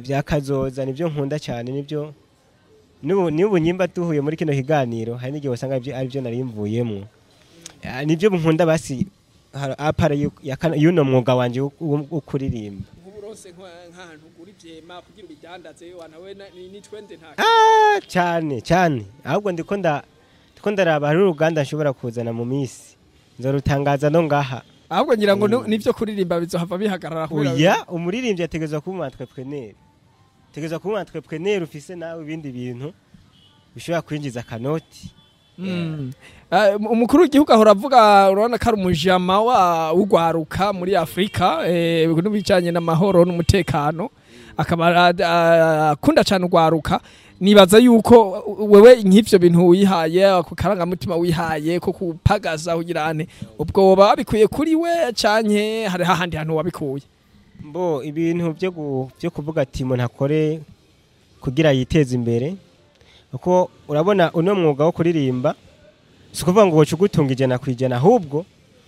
ibya kazoza nibyo nkunda cyane nibyo n'ubu n'ubu nyimba duhuye muri kino kiganiro hari n'igihe usanga ibyo ari byo nari mvuyemo Ah, nibyo nkunda basi har- apara yu- ya kano- y'uno mwuga wanje wo- wo wo kuririmba nk'uburonse nk'ahantu ugura ivyema kugira ubidandaze wanawe ni twende nta Ah, cyane cyane ahubwo ndiko nda ndiko ndaraba hari uruganda nshobora kuzana mu minsi nzorutangaza no ngaha ahubwo ngira ngo Mm. nu- nivyo kuririmba bizohava bihagarara kubera- oya umuririmbyi ategerezwa kuba umu entrepreneur ategerezwa kuba umu entrepreneur ufise nawe ibindi bintu bishobora kwinjiza akanoti Mm. Eh, umukuru w'igihugu ahora avuga urabona ko ari umujama wa ugwaruka muri Afrika eh n'ibijanye n'amahoro n'umutekano akaba a- a- akunda cyane ugwaruka nibaza yuko wewe nk'ivyo bintu wihaye ako karangamutima wihaye ko kupagaza kugira ane ubwo woba wabikuye kuri we canke hari hahandi hantu wabikuye mbo ibintu byo gu- byo kuvuga ati umuntu akore kugira yiteze imbere kuko urabona uno mwuga wo kuririmba si ukuvuga ngo woca ugutunga ijana ku ijana ahubwo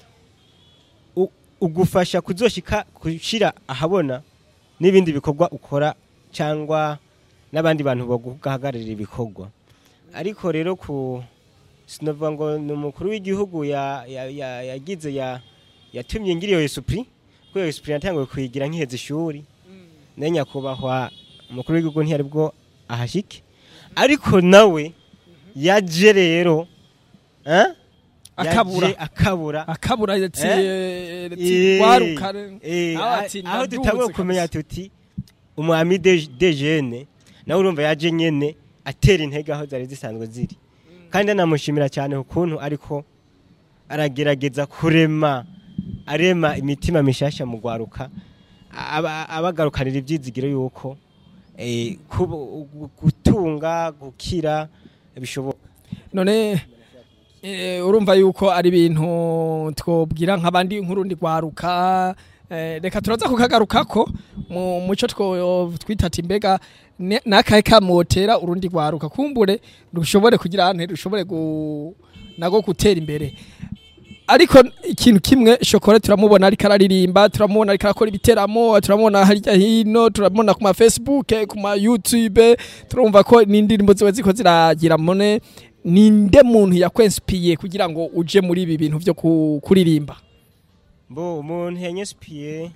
u- ugufasha kuzoshika gushira ahabona n'ibindi bikorwa ukora cyangwa n'abandi bantu baguhagararira ibikorwa ariko rero ku sinavuga ngo ni umukuru w'igihugu ya- ya- ya- yagize ya yatumye ngira iyo esupuri kuko iyo esupuri natanguye kuyigira nkiheza ishuri nayo nyakubahwa umukuru w'igihugu ntiyari bwo ahashike ariko nawe yaje rero eh? Akabura. Yaje akabura akabura ati Eh? ati waruka Eh, aho a- ati aho ndaduze dutanguye kumenya kabisa. tuti umwami de de jene nawe urumva yaje nyene atera intege aho zari zisanzwe ziri kandi anamushimira cyane ukuntu ariko aragerageza kurema arema imitima mishasha mu gwaruka aba- abagarukanira ibyizigiro yuko eh, kubu- gu- gutunga gukira bishoboka none eh, urumva yuko ari ibintu twobwira nk'abandi nk'urundi rwaruka eh, reka turaza kukagarukako mu muco two twita ati mbega ne- nakahe kamotera urundi rwaruka kumbure rushobore kugira ante rushobore gu, nago gutera imbere ariko ikintu kimwe shokora turamubona ariko araririmba turamubona ariko arakora ibiteramo turamubona harya hino turamubona ku ma Facebook ku ma YouTube turumva ko n'indirimbo ziba ziko ziragira mone ninde muntu yakwensipiye kugira ngo uje muri ibi bintu byo ku- kuririmba mbo umuntu yanyespiye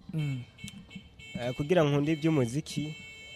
eh, kugira ngo nkunde iby'umuziki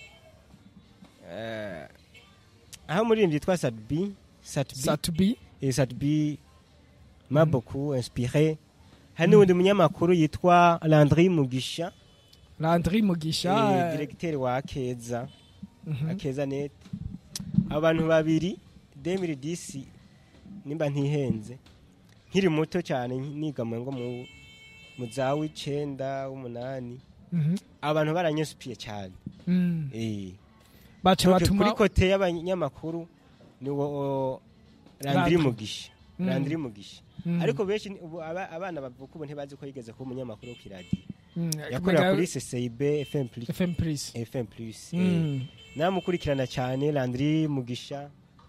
eh, aho umuririmbyi yitwa Sadbi Satbi Satubi et Sadbi m'a beaucoup inspiré hari n'undi munyamakuru yitwa Landry Mugisha Landry Mugisha eh, directeur wa Akeza mhm. Akeza net abantu babiri 2010 nimba ntihenze nkiri muto cyane niga mu ngo mu mu za w'icenda w'umunani Mhm. abantu baranyesupiye cyane Mm. eh baca Donc, batuma kuri kote y'abanyamakuru ni wo Landry Landry. Mugisha Mm. Landry Mugisha Mm. ariko benshi ni- ubu aba- abana bavuka ubu ntibazi ko yigeze kuba umunyamakuru wo kiradiyo Mm. yakorera Kumenya- kuri CCIB FM plus FM Plus FM plus eh. Mm. namukurikirana cyane Landry Mugisha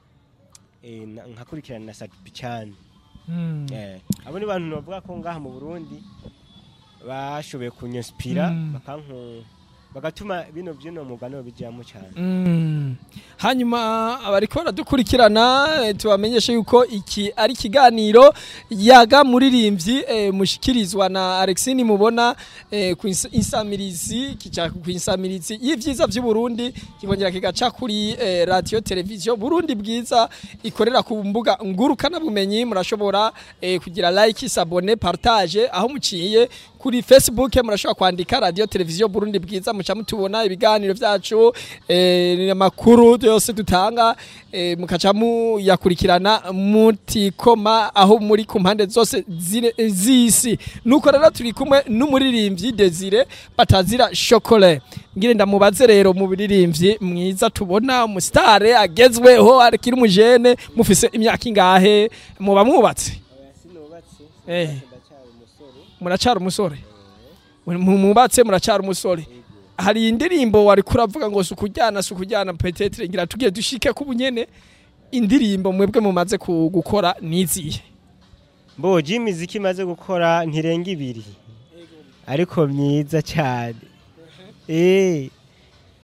eh, na- nkakurikirana na Satupi cyane Mm. Eh, abo ni bantu bavuga ko ngaha mu Burundi bashoboye kunyinspira Mm. bakanku bagatuma bino byino mugano bijyamo cyane Mm. hanyuma abariko baradukurikirana eh, tubamenyeshe yuko iki ari ikiganiro yaga muririmbyi eh, mushikirizwa na Alexine mubona eh, ku ins- insamirizi kica ku insamirizi y'ivyiza vy'u Burundi kikongera kigaca kuri eh, radio television Burundi bwiza ikorera ku mbuga ngurukana bumenyi murashobora eh, kugira like sabone partage aho muciye kuri Facebook murashobora kwandika radio television Burundi bwiza muca mutubona ibiganiro vyacu eh, amakuru yose dutanga eh, mukaca muyakurikirana mutikoma aho muri ku mpande zose zire- z'isi nuko rero turi kumwe n'umuririmbyi Desire batazira chocolat ngire ndamubaze rero mu biririmbyi mwiza tubona umusitare agezweho akiri umujene mufise imyaka ingahe muba mwubatse sinubatse Eh. ndacyari umusore muracara umusore Mu- mubatse muracara umusore hari indirimbo wari kuravuga ngo sukujyana sukujyana petetre ngira tugiye dushike ku bunyene indirimbo mwebwe mumaze ku- gukora niziye mbo imiziki imaze gukora ntirenga ibiri ariko myiza cyane eh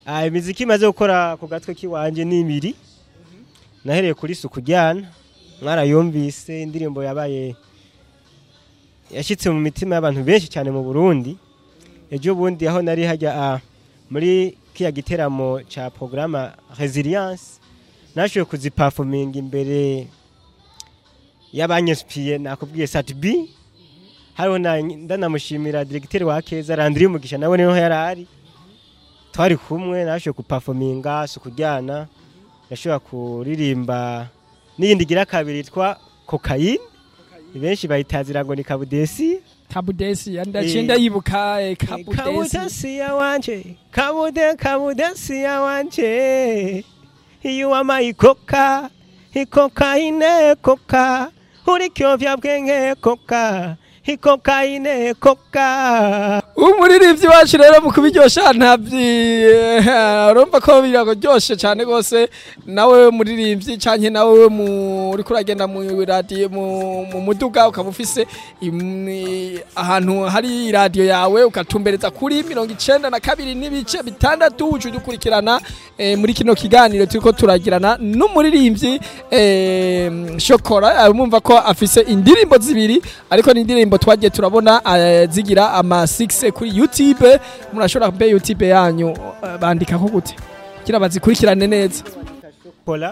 Ah, imiziki imaze gukora ku gatwe k'iwanje ni ibiri nahereye kuri suku ryana mwarayumvise indirimbo yabaye yashyitse mu mitima y'abantu benshi cyane mu burundi ejo bundi aho nari hajya ah, muri kiya giteramo cya porogaramu resilience nashoboye kuzipafominga imbere y'abanyespiye nakubwiye satibi hariho na- ndanamushimira diregiteri wa keza randiri umugisha nawe niho yari ari twari kumwe nashoboye kupafominga sukuryana ndashobora kuririmba n'iyindi igira kabiri yitwa kokayine benshi bayitazira ngo ni kabudesi kabudesi ndaciye Eh. ndayibuka eh, kabudesi kabudesiya wanje kabude kabudesiya wanje iyo wamaye ikoka ikokayine koka uri kyovya bwenge koka ikokayine koka umuririmbyi wacu rero mu kubiryosha ntabyi urumva ko biraryoshe cyane rwose nawe muririmbyi cyane nawe mu- uriko uragenda mu radiyo mu mu muduga ukaba ufise im- ahantu hari radiyo yawe ugatumbereza kuri mirongo icenda na kabiri n'ibice bitandatu uje udukurikirana eh, muri kino kiganiro turiko turagirana n'umuririmbyi eh, shokora eh, mumva ko afise indirimbo zibiri ariko ni indirimbo twagiye turabona eh, zigira ama 6 kuri YouTube murashobora kumbe YouTube yanyu eh, bandika ko gute kugira bazikurikirane neza kola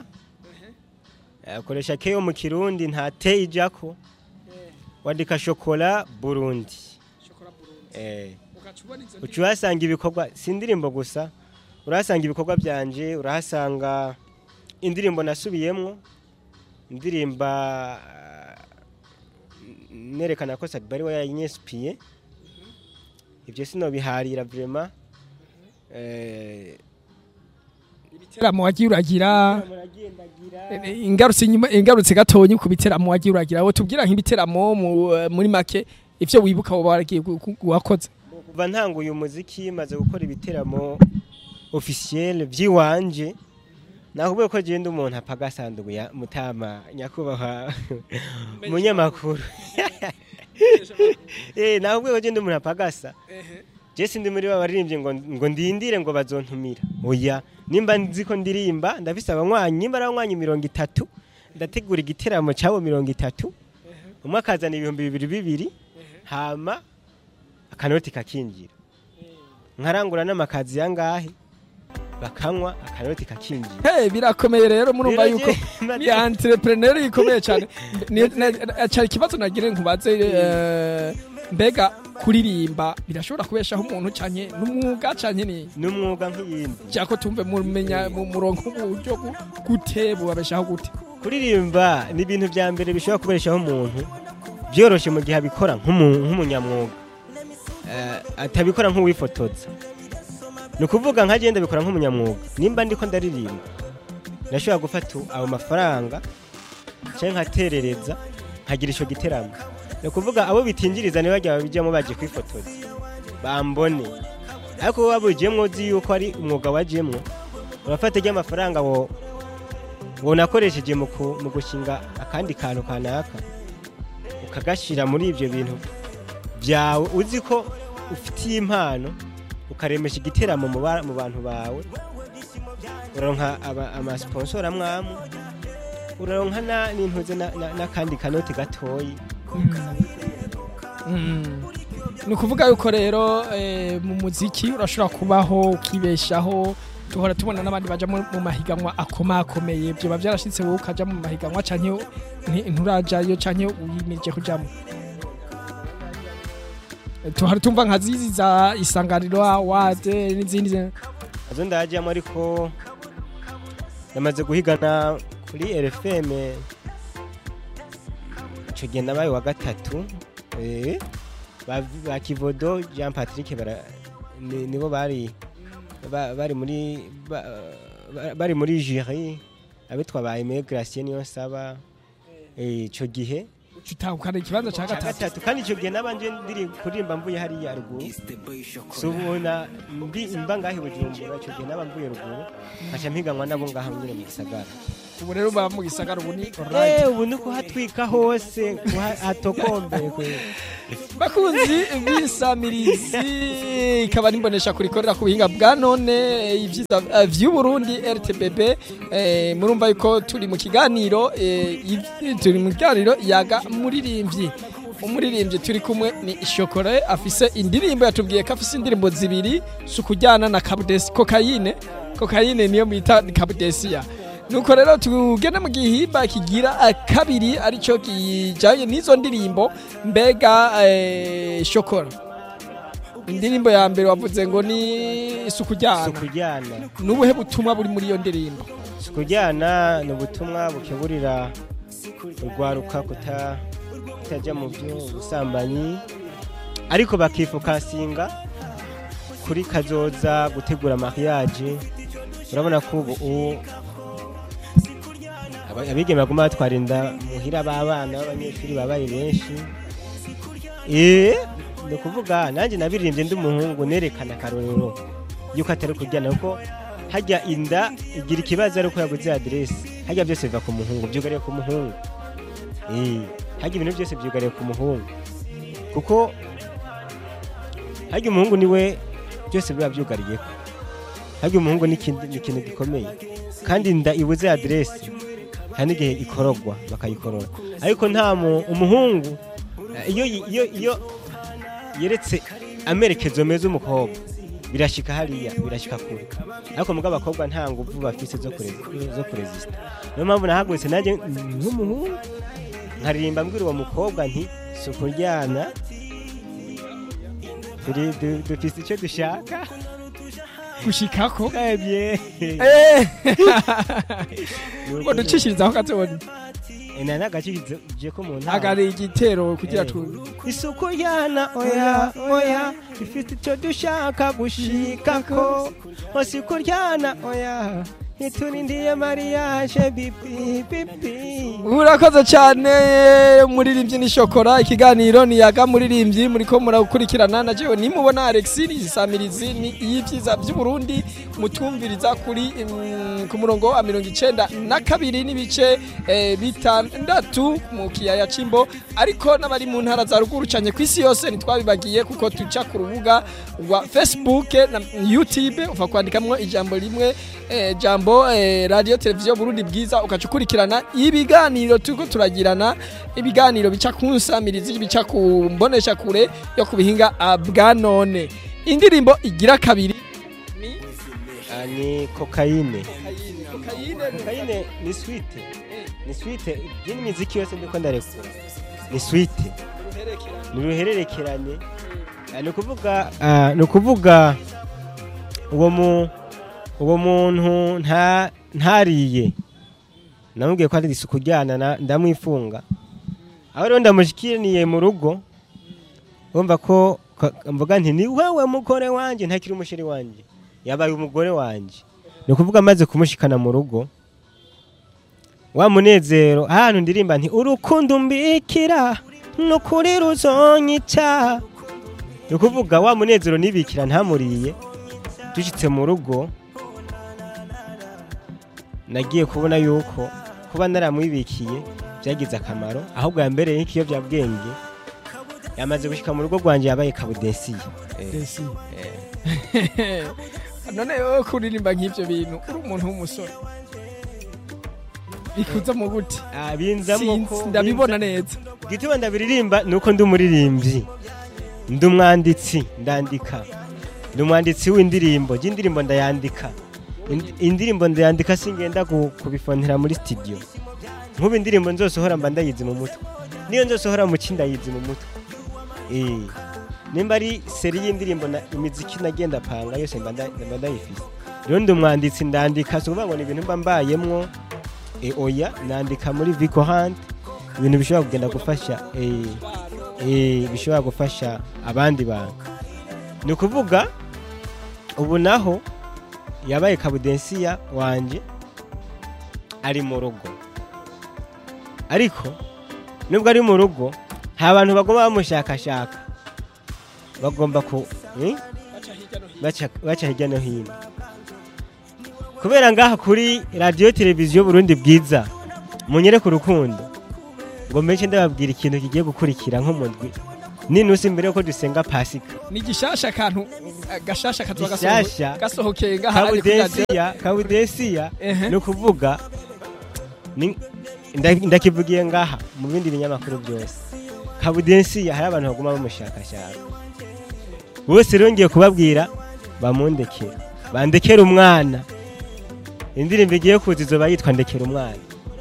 akoresha keyo mu kirundi nta te ijako wandika shokola burundi eh uca uhasanga ibikorwa si indirimbo gusa urahasanga ibikorwa byanje urahasanga indirimbo nasubiyemwo indirimba ah, nerekana ko sadibari we yanyesipiye ibyo sinobiharira vrema eh, ibiteramo wagiye uragira muragendagira eh, ingarutse inyuma ingarutse gatonyi ku biteramo wagiye uragira wowe tubwira nk'ibiteramo mu- muri make ivyo wibuka wowe waragiye gu- gu- wakoze kuva ntanguye umuziki maze gukora ibiteramo officiel by'iwanje nakubwiye ko genda umuntu apfa agasanduku ya mutama nyakubahwa munyamakuru eh nakubwiye ko genda umuntu apfa agasa je sindi muri ba baririmbye ngo ngo ndindire ngo bazontumira oya nimba nzi ko ndirimba ndafise abanywanyi nimba ari abanywanyi mirongo itatu ndategura igiteramo cyabo mirongo itatu umwe akazana ibihumbi bibiri bibiri hama akanoti kakinjira nkarangura n'amakazi yangahe bakanywa akanoti kakinjira Hey, birakomeye rero murumva Rero yuko je- ni entrepreneur ikomeye cyane Ni- na- cyari ikibazo nagire nkubaze eh, mbega kuririmba birashobora kubeshaho umuntu cyane n'umwuga cyane ni n'umwuga nk'iyindi cyako tumve mumenya mu murongo uburyo gu- gute bubabeshaho gute kuririmba ni ibintu bya mbere bishobora kubeshaho umuntu byoroshye mu gihe abikora nk'umu- nk'umunyamwuga Eh, atabikora nk'uwifotoza ni ukuvuga nka genda bikora nk'umunyamwuga nimba ndiko ndaririmba ndashobora gufata ayo mafaranga cyangwa nkaterereza nkagira icyo giteramo ni ukuvuga abo bitinjiriza ntibajya babijyamo baje kwifotoza bambone ariko wowe wabujyemo uzi yuko ari umwuga wajyemo urafata ry'amafaranga wo wonakoresheje mu ku- mu gushinga akandi kantu kanaka ukagashyira muri ibyo bintu byawe uzi ko ufitiye impano ukaremesha igiteramo mu ba- mu bantu bawe uraronka aba- amasponsor amwamu uraronka na- n'intuze na- na- n'akandi kanoti gatoyi Mm. ni ukuvuga yuko rero eh, mu muziki urashobora kubaho ukibeshaho duhora tubona n'abandi baja mu mu mahiganwa akomakomeye byoba byarashitse wowe ukaja mu mahiganwa canke nti- nturajayo canke wimirije kujamo tuhora tumva nka zizi za isanganiro awade n'izindi zi- nazo ndajyamo ariko namaze guhigana kuri rfm icyo gihe nabaye wa gatatu eh, ba ba kivodo jean patrick bara- ni- nibo bari ba- bari muri ba- ba- bari muri jiri abitwa ba aime gratien niyo nsaba eh, ico gihe uca utahukana ikibanza ca ca gatatu gatatu kandi ico gihe nabanje ndiri kuririmba mvuye hariya ruguru subona mbi mba ngahe bujumbura ico gihe naba mvuye ruguru nkaca mpiganwa nabo ngaha nyine mu gisagara ubu rero baba mu gisagara ubu ni oranje Eh, ubu ni kuhatwika hose kuhatokombeye kwe bakunzi b'isamirizi ikaba nimbonesha kurikorera ku buhinga bwa none eh, ibyiza eh, vy'uburundi rtbb eh, murumva yuko turi mu kiganiro eh, iv- turi mu kiganiro yaga muririmbyi umuririmbyi turi kumwe ni shokore afise indirimbo yatubwiye ko afise indirimbo zibiri si ukujyana na kabudesi kokayine kokayine niyo bita kabudesiya nuko rero tugende mu gihimba kigira eh, kabiri aricyo kijanye n'izo ndirimbo mbega eh, shokora indirimbo ya mbere wavuze ngo ni isuku si ryana ukujyana nubuhe butumwa buri muri iyo ndirimbo si ukujyana ni ubutumwa bukeburira urwaruka kuta- kutajya mu by'ubusambanyi ariko bakifokasinga kuri kazoza gutegura mariage urabona ko ubu ubu aba- abigeme baguma batwara inda muhira b'abana b'abanyeshuri babaye benshi eh ni ukuvuga nanjye nabiririmbye ndi umuhungu nerekana akarorero yuko atari kujyana kuko hajya inda igira ikibazo ari uko yaguze aderesi hajya byose biva ku muhungu byugariye ku muhungu Eh, hajya ibintu byose byugariye ku muhungu kuko hajya umuhungu niwe byose biba byugariyeho hajya umuhungu ni ikindi- ni ikintu gikomeye kandi inda ibuze aderesi hari n'igihe ikorogwa bakayikorora ariko nta mu- umuhungu eh, iyo iyo iyo yeretse amerekezo meza umukobwa birashika hariya birashika kure ariko muga abakobwa nta nguvu bafise zo kure- zo kurezista niyo mpamvu nahagurutse nanjye nk'umuhungu nkaririmba mbwira uwo mukobwa nti si ukuryana turi du- dufise icyo dushaka gushikako twebye ngo ducishirizaho gatonya ina nagacishije ko mu ntara agari igitero kugira Eh. tu isuku yana oya oya ifite icyo dushaka gushikako hose kuryana oya ntiturindiye mariage bibi bibi urakoze cyane muririmbyi ni shokora ikiganiro ni yaga muririmbyi muriko murakurikirana na jewe nimubona Alexis Isamirizi ni iy'ivyiza by'Uburundi mutumviriza kuri mm, ku murongo wa mirongo icenda na kabiri n'ibice eh, bitandatu mu kiyaya c'imbo ariko n'abari mu ntara za ruguru cane kw'isi yose ntitwabibagiye kuko tuca ku rubuga rwa Facebook na YouTube uva kwandikamwo ijambo rimwe eh, jambo eh, radio televiziyo Burundi bwiza ukaca ukurikirana ibiganiro turiko turagirana ibiganiro bica ku nsamirizi bica ku mbonesha kure yo ku bihinga ah, bwa none indirimbo igira kabiri ni Ah, ni kokayine kokayine kokayine ni swite ni swite byini miziki yose ndiko ndarekura ni swite ni uruhererekerane Ah, ni ukuvuga ah, ni ukuvuga uwo mu uwo muntu nta ntariye namubwiye ko ari isuku ryana na- ndamwifunga aho rero ndamushikiriye mu rugo wumva ko ka- mvuga nti ni wewe mugore wanjye ntakiri umusheri wanjye yabaye umugore wanjye ni ukuvuga amaze kumushikana mu rugo wa munezero ahantu ndirimba nti urukundo mbikira nukuri ruzonyica ni ukuvuga wa munezero nibikira ntamuriye dushyitse mu rugo nagiye kubona yuko kuba naramwibikiye byagize akamaro ahubwo yambereye nk'ikiyobyabwenge yamaze gushyika mu rugo rwanjye yabaye kabudesiye Desi. none wowe kuririmba nk'ivyo bintu uri umuntu w'umusore bikuza mu gute Ah, binzamwo Sinzi, ko ndabibona neza igituma ndabiririmba ni uko ndi umuririmbyi ndi umwanditsi ndandika ndi umwanditsi w'indirimbo y'indirimbo ndayandika Ind- indirimbo ndayandika singenda ku- kubifonera muri studio nk'ubu indirimbo nzosohora mba ndayizi mu mutwe niyo nzosohora mu ki ndayizi mu mutwe Eh, nimba ari seri y'indirimbo na imiziki nagenda panga yose mba nda- mba ndayifise rero ndi umwanditsi ndandika si ukuvuga ngo ni ibintu mba mbayemwo e, oya nandika muri Vico Hunt ibintu bishobora kugenda gufasha eh, eh, bishobora gufasha abandi bantu ni ukuvuga ubu naho yabaye kabudensiya wanje ari mu rugo ariko nubwo ari mu rugo nta bantu bagomba bamushakashaka bagomba ku eh? baca baca hirya no hino kubera ngaha kuri radiyo televiziyo burundi bwiza munyereke urukundo ngo mbenshi ndababwira ikintu kigiye gukurikira nk'umudwi n'inusi mbere yuko dusenga pasika ni gishasha kantu gashasha kazoba Gishasha. gasohokeye ngaha ari kuri radio kabudesiya kabudesiya Ehe. ni ukuvuga ni- nda- ndakivugiye ngaha mu bindi binyamakuru byose kabudesiya hari abantu baguma bamushakashaka bose rero ngiye kubabwira bamundekera bandekera umwana indirimbo igiye kuza izoba yitwa ndekera umwana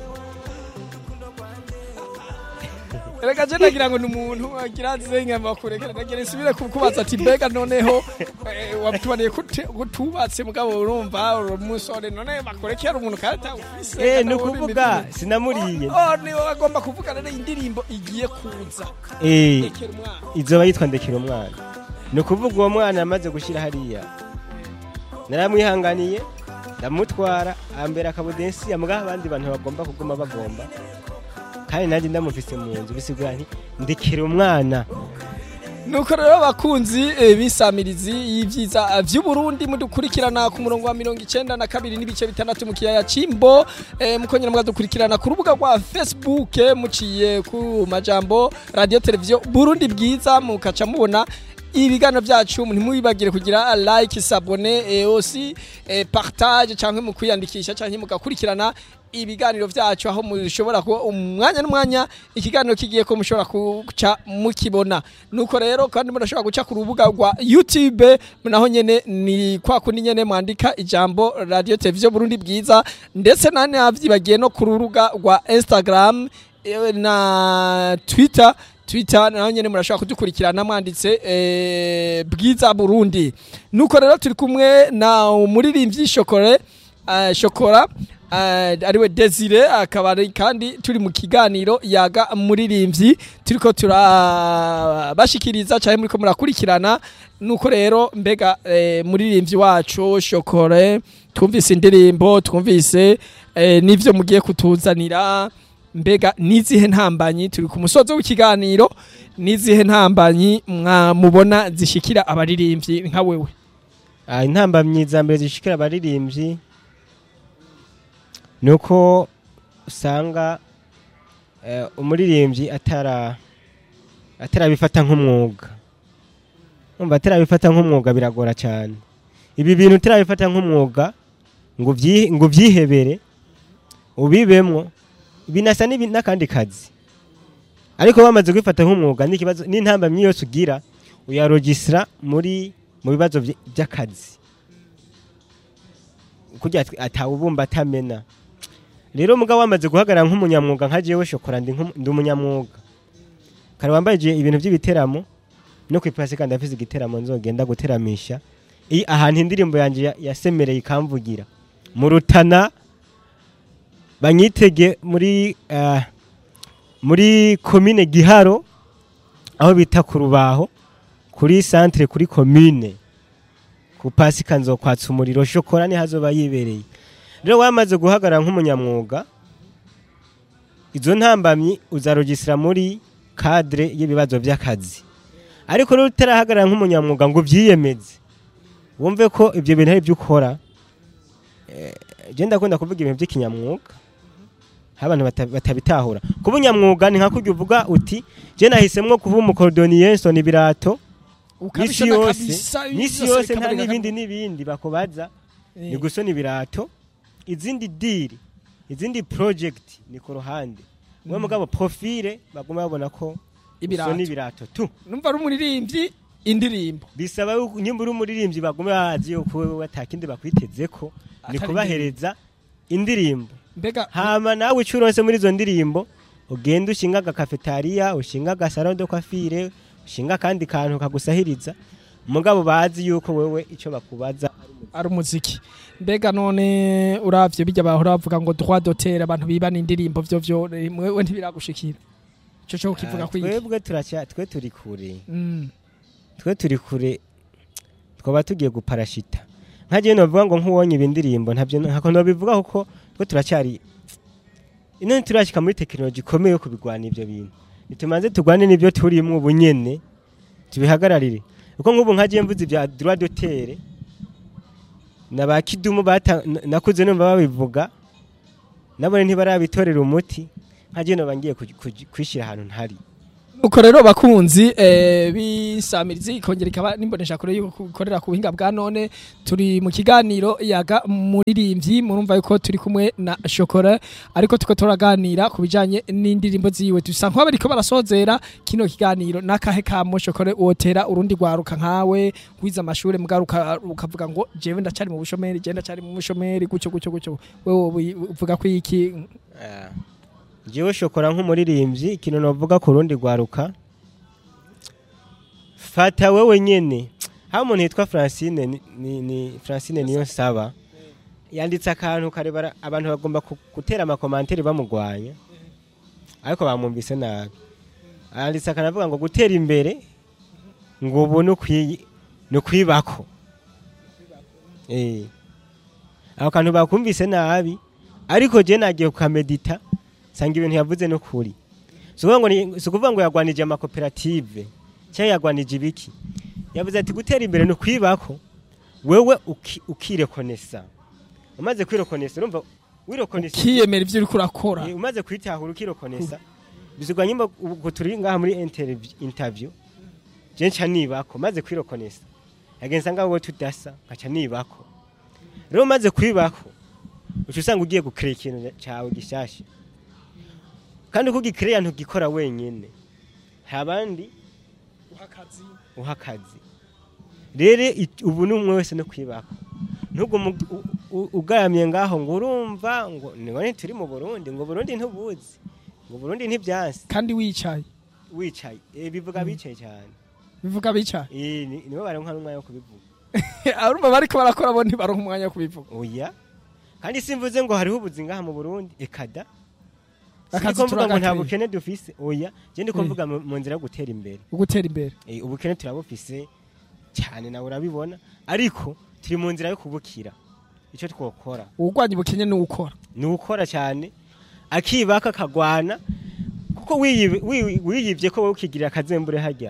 reka je nagira ngo ni umuntu agira zenyama kurekera nagira nsubire kukubaza ati mbega noneho eh, wabitubaniye kute- kutubatse mugabo urumva uri umusore none bakurekera umuntu kandi atawufise eh kandi ni wowe ukuvuga imibiri. sinamuriye oh niwe agomba kuvuga rero indirimbo igiye kuza eh rekera umwana izoba yitwa ndekera umwana ni ukuvuga uwo mwana yamaze gushyira hariya naramwihanganiye ndamutwara ambera akabudensi amugaho abandi bantu bagomba kuguma bagomba kandi nanjye ndamufise mu nzu bisigura nti ndekera umwana nuko rero abakunzi eh, b'isamirizi y'ivyiza vy'uburundi mudukurikirana ku murongo wa mirongo icenda na kabiri n'ibice bitandatu mu kiyaya c'imbo eh, mukongera mukadukurikirana ku rubuga rwa facebook eh, muciye ku majambo radio televiziyo burundi bwiza mukaca mubona ibiganiro byacu ntimwibagire kugira like sabone eh, aussi eh, partage canke mu kwiyandikisha canke mugakurikirana ibiganiro byacu aho mushobora kuba umwanya n'umwanya ikiganiro kigiye ko mushobora guca mukibona nuko rero kandi murashobora guca ku rubuga rwa YouTube naho nyene ni kwa kundi nyene mwandika ijambo radio televiziyo Burundi bwiza ndetse nane havyibagiye no ku rubuga rwa Instagram eh, na Twitter Twitter naho nyene murashobora kudukurikirana mwanditse eh, bwiza Burundi nuko rero turi kumwe na umuririmbyi Shokore uh, Shokora uh, ariwe Desire akaba ari kandi turi mu kiganiro yaga muririmbyi turiko turabashikiriza cyane muriko murakurikirana nuko rero mbega eh, muririmbyi wacu Shokore twumvise indirimbo twumvise eh, n'ivyo mugiye kutuzanira mbega nizihe ntambanyi turi ku musozo w'ikiganiro nizihe ntambanyi mwamubona zishikira abaririmbyi nka wewe Ah, intambamyi za mbere zishikira abaririmbyi ni uko usanga eh, umuririmbyi atara atarabifata nk'umwuga umva atarabifata nk'umwuga biragora cyane ibi bintu utarabifata nk'umwuga ngo ubyi- ngo ubyihebere ubibemwo binasa n'ibi- n'akandi kazi ariko bamaze kubifata nk'umwuga n'ikibazo n'intambamyi yose ugira uyarogisira muri mu bibazo vy- by'akazi kugira ati- atawubumba atamena rero mugabo wamaze guhagarara nk'umunyamwuga nka jewe shokora ndi nk'umu- ndi umunyamwuga kare wambaye je ibintu by'ibiteramo no ku ipasi kandi afise igiteramo nzogenda guteramisha i ahantu indirimbo yanje ya- yasemereye ikamvugira mu rutana banyitege muri ah, muri komine giharo aho bita ku rubaho kuri centre kuri commune ku pasika nzokwatsa umuriro shokora ni hazoba yibereye rero wamaze guhagarara nk'umunyamwuga izo ntambamyi uzarogisira muri cadre y'ibibazo by'akazi ariko rero utarahagarara nk'umunyamwuga ngo ubyiyemeze wumve ko ibyo bintu ari byo ukora eh, je ndakunda kuvuga ibintu by'ikinyamwuga aho abantu bata- batabitahura kuba unyamwuga ni nka kurya uvuga uti je nahisemwo kuba umukorodoniye nsona ibirato n'isi Ukabishona yose kabisa, n'isi byose yose nta bikaboneka n'ibindi n'ibindi bakubaza Eh. ni gusona ibirato izindi diri izindi project ni ku ruhande wowe mugabo profile baguma babona ko Ibirato. usona ibirato tu numva ari umuririmbyi indirimbo bisaba yuko nyimba uri umuririmbyi bagume bazi yuko wewe atakindi bakwiteze ko ni Atari kubahereza indirimbo mbega hama nawe icyo uronse muri izo ndirimbo ugenda ushinga agakafetariya ushinga agasaro de kwafire ushinga akandi kantu kagusahiriza mugabo bazi yuko wewe icyo bakubaza ari umuziki mbega none uravye bijya bahora bavuga ngo droit d'auteur abantu bibana indirimbo vyo vyo eh, mwewe ntibiragushikira ico cyo kivuga Ah, kwiki twebwe turacya twe turi kure Mm. twe turi kure twaba tugiye guparashita nka jewe novuga ngo nk'uwonye ibi ndirimbo ntabyo ntako nobivuga kuko twe turacyari ino turashika muri tekinoloji ikomeye yo kubigwana ivyo bintu nitumanze tugwane n'ibyo turimwo ubu nyene tubihagararire kuko nk'ubu nka jewe mvuze ibya droit d'auteur na ba kidumu bata- n- nakuze numva babivuga nabone ntibarabitorera umuti nka je noba ngiye kuj- kuj- kwishyira ahantu ntari uko rero bakunzi eh, bisamirizi ikongera ikaba nimbonesha kure yuko gukorera ku buhinga bwa none turi mu kiganiro yaga muririmbyi murumva yuko turi kumwe na shokora ariko tuko turaganira ku bijanye n'indirimbo ziwe dusa nk'aho bariko barasozera kino kiganiro n'akahe kamo shokora wotera urundi rwaruka nkawe wize amashure mugaruka ukavuga ngo jewe ndacari mu bushomeri je ndacari mu bushomeri gucyo gucyo gucyo wewe uvuga ko iki jewe shokora nk'umuririmbyi ikintu novuga ku rundi rwaruka fata wewe nyene ha umuntu yitwa francine ni, ni, ni francine niyo nsaba yanditse akantu karebara abantu bagomba ku- gutera amakomanteri bamugwanya ariko bamwumvise nabi yanditse akantu avuga ngo gutera imbere ngo ubu ni ukwi- ni ukwibako Eh. ako kantu bakumvise nabi ariko je nagiye kukamedita sanga ibintu yavuze no kuri si ukuvuga ngo ni- si ukuvuga ngo yagwanije amakoperative cyangwa yagwanije ibiki yavuze ati gutera imbere ni ukwibako wewe uki- ukirekonesa umaze kwirekonesa urumva wirekonesa kiyemera ivyo uriko urakora Eh, umaze kwitahura ukirekonesa bizigwa nyimba ubu turi ngaha muri interview- interview je nca nibako maze kwirekonesa yagenza ngaho wowe tudasa nkaca nibako rero umaze kwibako uca usanga ugiye gukrea ikintu cawe gishasha kandi uko ugikrea ntugikora wenyene hari abandi uha akazi rero it- ubu ni umwe wese no kwibako ntugume ug- u- u- ugaramye ngaho ngo urumva ngo none turi mu burundi ngo burundi ntubuzi ngo burundi ntibyansi kandi wicaye wicaye eh, bivuga bicaye cyane bivuga bicaye Eh, ni- nibo baronka n'umwanya wo kubivuga arumva bariko barakora bo ntibaronka umwanya wo kubivuga oya kandi simvuze ngo hariho ubuzi ngaha mu burundi ekada Akazi Sindiko mvuga ngo nta turagakwiye. bukene dufise oya je ndiko Eh. mvuga mu mu nzira yo gutera imbere ugutera imbere Eh, ubukene turabufise cyane nawe urabibona ariko turi mu nzira yo kubukira icyo twokora uwurwanya ubukene ni ukora ni ukora cyane akibaka akagwana kuko wiyibi- wi- wiyibye ko wowe ukigirira akazembure hajya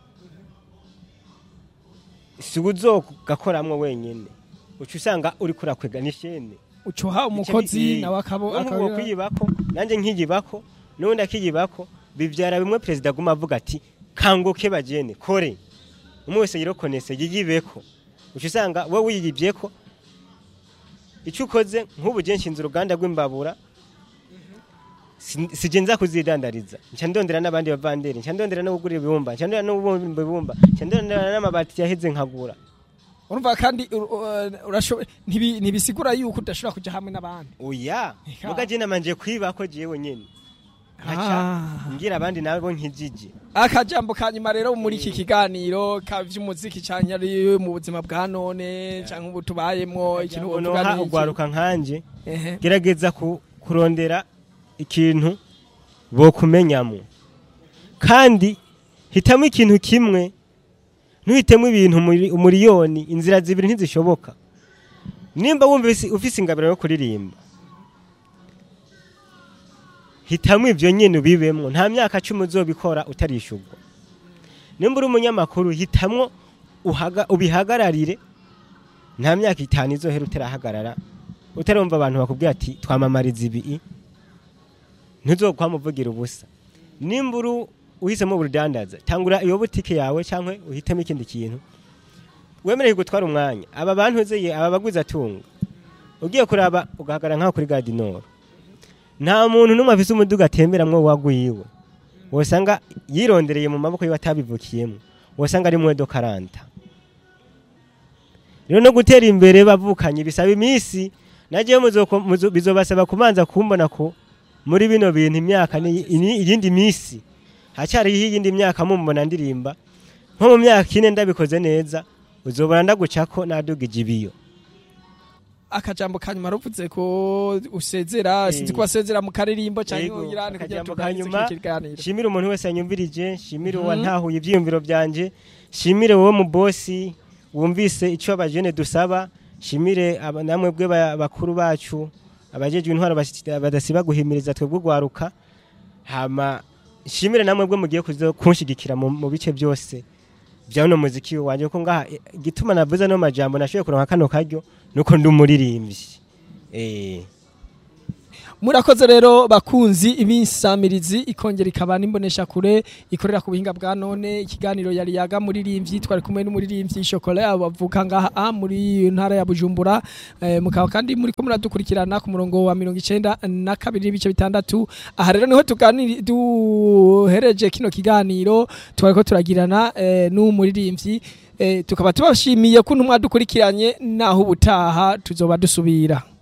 si uzogakoramwo wenyine uca usanga uri kurakwega n'ishene ucuha umukozi nawe akabo nk'uwo akabira kwiyibako nanjye nkiyibako n'ubundi akiyibako bibyara bimwe perezida aguma avuga ati kanguke bagene kore umwe wese yirokonese yiyibeko uca usanga wowe wiyibyeko icyo ukoze nk'ubu je nshinze uruganda rw'imbabura si- sije nza kuzidandariza nca ndondera n'abandi bavanderi nca ndondera no kugura ibibumba nca ndondera no kubumba ibibumba nca ndondera n'amabati yaheze nkagura urumva kandi ur- ur- urashoboye ntibi- ntibisigura yuko udashobora kuja hamwe n'abandi oya Eka. muga je namanje kwibako jewe nyene nkaca Ah. ngira abandi nabo nkijije akajambo ka nyuma rero muri iki kiganiro ka vy'umuziki canke ari mu buzima bwa none canke ubu tubayemwo ikintu wovuga noha ni iki? ugwaruka nkanje Ehe. gerageza ku- kurondera ikintu bokumenyamo kandi hitamo ikintu kimwe ntuhitemo ibintu umuri- umuriyoni inzira zibiri ntizishoboka nimba wumva ufise- ufise ingabiro yo kuririmba hitamo ibyo nyine ubibemwo nta myaka cumi uzobikora utarishurwa nimba uri umunyamakuru hitamwo uhaga- ubihagararire nta myaka itanu izohera utarahagarara utarumva abantu bakubwira ati twamamariza ibi ntuzokwamuvugira ubusa nimba uri uhisemo ubudandaza tangura iyo butike yawe cyangwa uhitemo ikindi kintu wemerewe gutwara umwanya aba bantu uzeye aba baguzi atunga ugiye kuraba ugahagarara nk'aho kuri gadinoro nta muntu n'umwe afise umuduga atemberamwo wagwiwe wosanga yirondereye mu maboko yiwe atabivukiyemo wosanga ari mwedo karanta rero no gutera imbere bavukanye bisaba iminsi nagiye bizobasaba kubanza kumbona ko muri bino bintu imyaka ni ni- iyindi minsi hacyariho iyindi myaka mumbona ndirimba nko mu myaka ine ndabikoze neza uzobona ndagucako nadugije ibiyo akajambo ka nyuma ruvuze ko usezera Eh. sinzi ko wasezera mu karirimbo canke Yego, uyirane kugira akajambo tuganirize ka nyuma, iki kiganiro shimire umuntu wese yanyumvirije shimire Mhm. uwantahuye ibyiyumviro byanje shimire wowe mu bosi wumvise icyo abajene dusaba shimire aba- namwe bwe ba- bakuru bacu abajejwe intwaro basi- badasiba guhimiriza twebwe ugwaruka hama shimire namwe bwe mugiye kuzo kunshigikira mu mu bice byose vya no muziki wanje ko ngaha eh, igituma navuze no majambo nashoboye kuronka kano karyo nuko ndi umuririmbyi eh murakoze rero bakunzi ibisamirizi ikongera ikaba n'imbonesha kure ikorera ku buhinga bwa none ikiganiro yari yaga muririmbyi twari kumwe n'umuririmbyi Chocolat abavuka ngaha ah, muri ntara ya Bujumbura eh, mukaba kandi muri ko muradukurikirana ku murongo wa 92 n'ibice bitandatu aha rero niho tuganiri duhereje kino kiganiro twariko turagirana eh, n'umuririmbyi eh, tukaba tubashimiye ko ntumwa dukurikiranye naho ubutaha tuzoba dusubira